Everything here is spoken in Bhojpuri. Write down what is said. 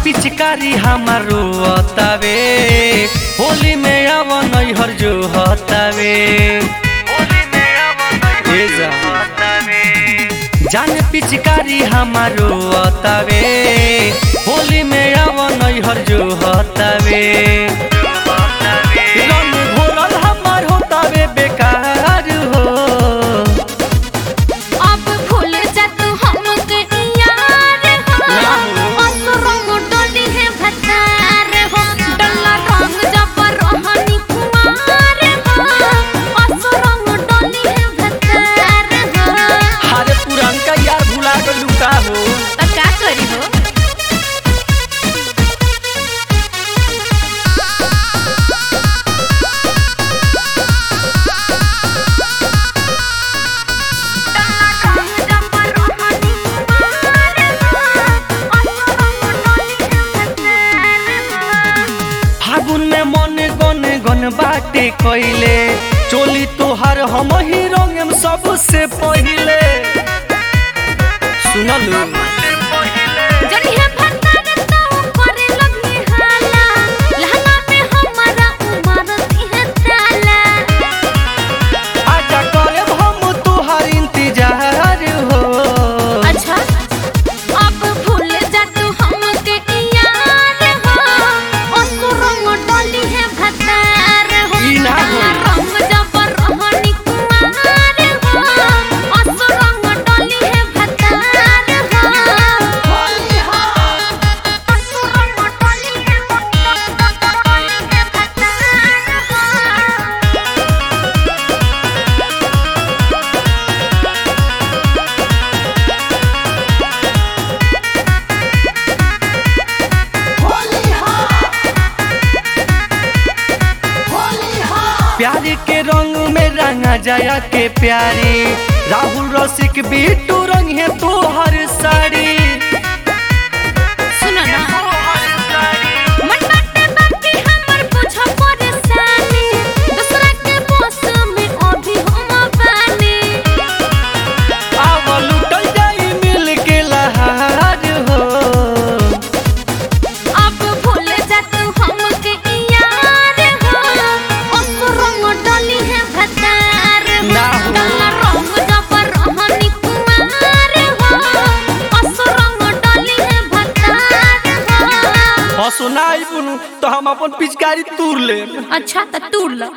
पिचकारी हमारो हतावे होली में आव नैहर जो हतावे ए जा। जान पिचकारी हमारो हतावे होली में आव नैहर जो हतावे रंग घोरल हमार होतावे बेकार हो अब भूल जा तू हमके यार ना हो हो। असुरंग डोली है भतार हो डल्ला रंग जब रोहनी कुमार हो असुरंग डोली है भतार हो अरे पुरानका यार भुला गइलू का हो त का करी हो फागुन में मन गन गन बाटे कइले चोली तोहार हम ही रंगम सबसे पहिले सुनलू जड़िया भतार तो करे लगनी हाला लहंगा में हमारा उमर है ताला आजा करे हम तोहार इंतजार हो अच्छा अब भूल जा तू हमके यार हो असुरंग डोली है भतार हो ई ना हो। रंग जब रोहनी कुमार हो असुरंग डोली है भतार हो असुरंग डोली है भतार हो प्यार के रंग में रंगा जाया के प्यारी राहुल रसिक बिट्टू रंग है तोहर साड़ी सुनो ना मन बाटे बाकी हमर बुझ परेशानी दूसरा के बस में अभी हम बानी आव लुटल जाई मिल के लहार हो अब भूल जा तू हमके यार हो असुरंग डली है भतार ना हो। डला रंग जब रहनी कुमार हो असुरंग डली है भतार हो हसुनाई बुनु तो हम अपन पिचकारी तूर लेब अच्छा त तूड़ लो